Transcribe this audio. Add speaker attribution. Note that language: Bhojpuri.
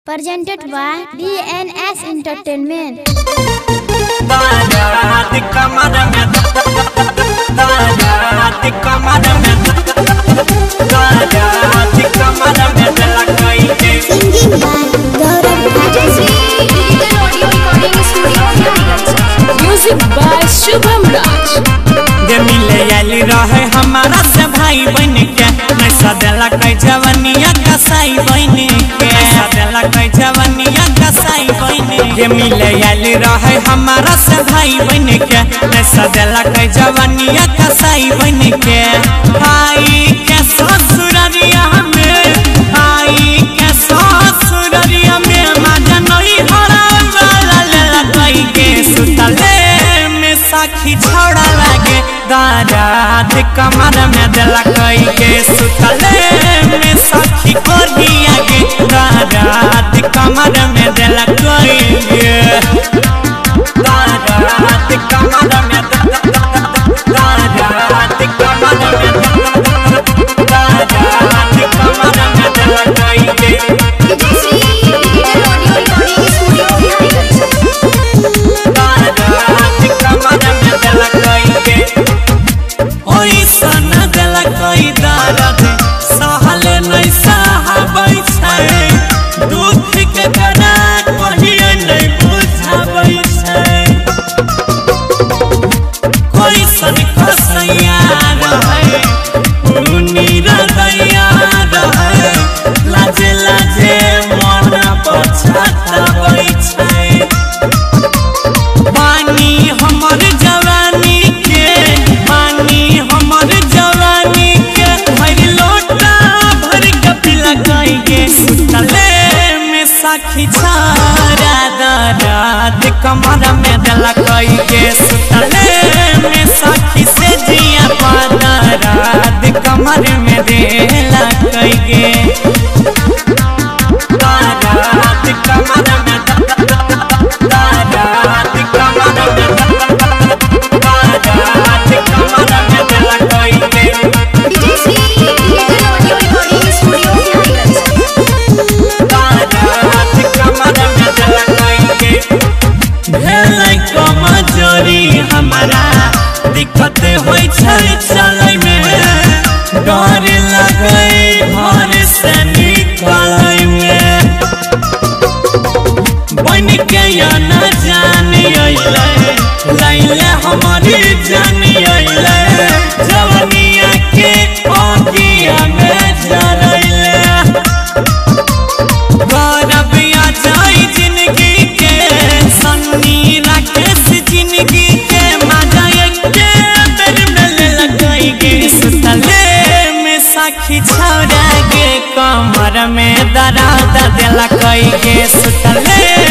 Speaker 1: Presented by DNS Entertainment.
Speaker 2: तारात कमर में तारात कमर में तारात कमर में लकई के
Speaker 1: Singing by Gaurav Bhatt.
Speaker 3: Music by Shubham Raj.
Speaker 2: जे मिले आइल रहे हमारा से भाई बन के मैं सदेला कई जवनिया कसाई बन के सदेला कई जवनिया कसाई बन के मिले आइल रहे हमारा से भाई बन के मैं सदेला कई जवनिया कसाई बन के भाई के ससुररिया में भाई के ससुररिया में माजा नई हरा वाला लेला कई के सुतले में साखी छोड़ा लागे दारात कमर में दिला कई के सुतले में साखी कोढ़िया के दारात कमर में दिला कई के दारात कमर में दारात कमर में दारात कमर में दिला कई के दारात कमर में दिला कई के ओई सन दिल कोई दर्द सहल नहीं सहबै छै दुख के करा कहिए नहीं बुझबै छै कोई सन कसैया रहे उनी रदैया रहे लाजे लाजे मन पछताबै छै पानी हमर जवानी के पानी हमर जवानी के भर लोटा भर के पिला कई के सुतले में साखी छारा दरात कमर में दला कई के सुतले में साखी से जिया पादरात कमर में देला कई के दारात कमर में दारात कमर में दारात कमर में दिला कोई के दारात कमर में दिला कोई के भेलै कमजोरी हमरा दिक्कत होइ छै चलै में डर लगै घर से निकलै में बन के या न जान अइले लैले हमारी जान अइले जवनिया के ओगिया में जरैले गौरबिया जाई जिंदगी के सन्नी राकेश जिंदगी के मजा के बेर में लगाई गे सुतले में साखी छौड़ा गे कमर में दराद दिला कई गे सुतले